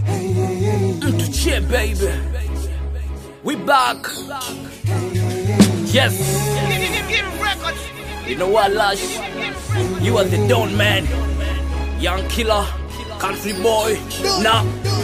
Mtu che baby. We back. Yes. You know what, Lush? You are the Don Man. Young killer. Country boy. Nah.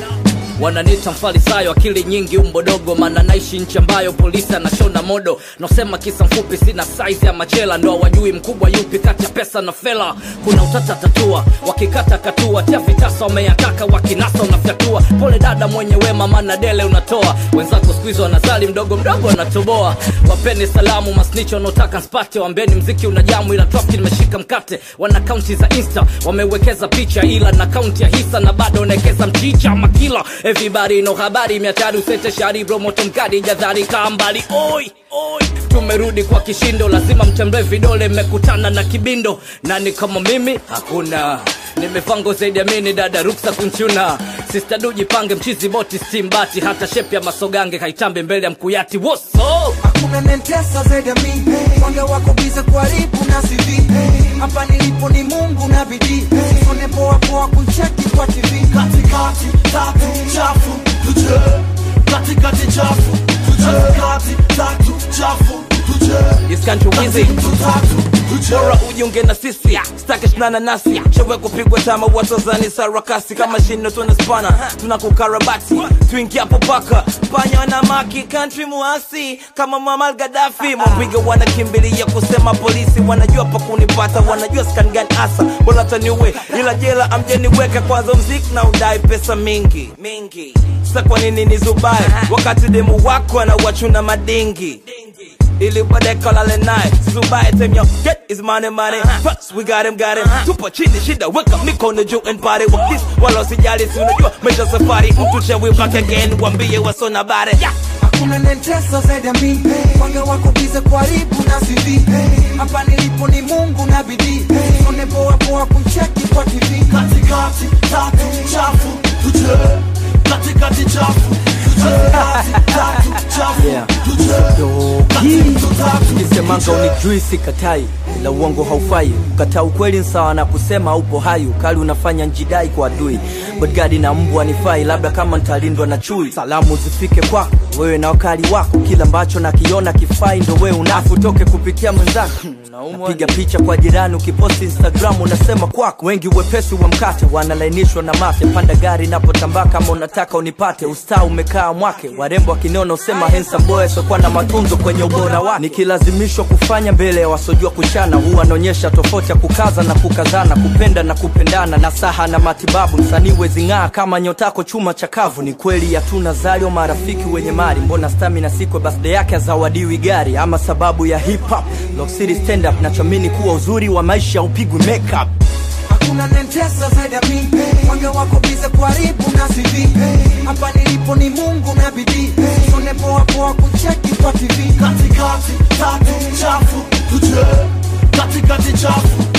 wananita mfalisayo akili nyingi umbo dogo maana naishi nchi ambayo polisi anashona modo nosema kisa mfupi sina saizi ya machela ndo wajui mkubwa yupi kati ya pesa na fela kuna utata tatua wakikata katua tia vitasa wameyataka wakinasa unafyatua pole dada mwenye wema maana dele unatoa wenzako skuizi wanazali mdogo mdogo wanatoboa wapeni salamu masnicho wanaotaka nspate wambeni mziki una jamu ila trafiki nimeshika mkate wana kaunti za insta wamewekeza picha ila na kaunti ya hisa na bado wanaekeza mchicha makila everybody no habari miatari usete shari bromoto mkadi jadhari kaa mbali oi oi tumerudi kwa kishindo lazima mtembee vidole mmekutana na kibindo nani kama mimi hakuna nimefango zaidi ya mini dada ruksa kunchuna sista duji pange mchizi boti stimbati hata shepi ya masogange kaitambe mbele ya mkuyati woso hakuna nentesa zaidi ya mi wange wako bize kuharibu na CV hapa nilipo ni mungu na bidii sone poa poa kucheki kwa tv katikati tatu chafu tuje katikati chafu tuje katikati tatu chafu tuje This country wizzy tatu tuje bora ujiunge na sisi staki shinana nasi chewe kupigwa tama watozani sarakasi kama shino tuna spana tunakukarabati tuingiapo paka panya na maki country muasi kama Muammar Gaddafi mwapiga wanakimbilia kusema polisi wanajua pa kunipata wanajua skan gani asa bora taniue ila jela amjeniweka kwanza mziki na udai pesa mingi mingi sa kwa nini nizubae wakati demu wako anawachuna madingi ili baadaye kalale naye zubaye tem yo get is money money first we got him got him tupo chini shida weka mikono juu and party with this wala usijali si unajua maisha safari mtu cha we back again wambie wasona bare yeah. hakuna nentesa zaidi ya mi wange wako bize kuharibu na CV hapa nilipo ni mungu na bidii sone poa poa kucheki kwa tv katikati tatu chafu tuje katikati chafu tuje katikati tatu chafu Yeah. tuje katikati tatu kisemanga unijui sikatai ila uongo haufai ukataa ukweli ni sawa na kusema haupo hai ukali unafanya njidai kwa adui bodgadi na mbwa nifai labda kama nitalindwa na chui salamu zifike kwako wewe na wakali wako kila ambacho nakiona kifai ndo wewe unafu toke kupitia mwenzako napiga picha kwa jirani ukiposti instagram unasema kwako wengi wepesi wa mkate wanalainishwa na mate panda gari napotambaa kama unataka unipate ustaa umekaa mwake warembo wakiniona usema handsome boy asiokuwa na matunzo kwenye ubora wake nikilazimishwa kufanya mbele ya wasojua kuchana huwa anaonyesha tofauti ya kukaza na kukazana kupenda na kupendana na saha na matibabu msanii wezing'aa kama nyotako chuma chakavu ni kweli hatuna zalio marafiki wenye mali mbona stamina sikwe birthday yake azawadiwi gari ama sababu ya hip hop Lock City stand up nachoamini kuwa uzuri wa maisha upigwi makeup hakuna nentesa zaidi ya mi wange wako bize kuharibu na CV hapa nilipo ni mungu na bidii sone poa poa kucheki kwa tv katikati tatu chafu tuje katikati chafu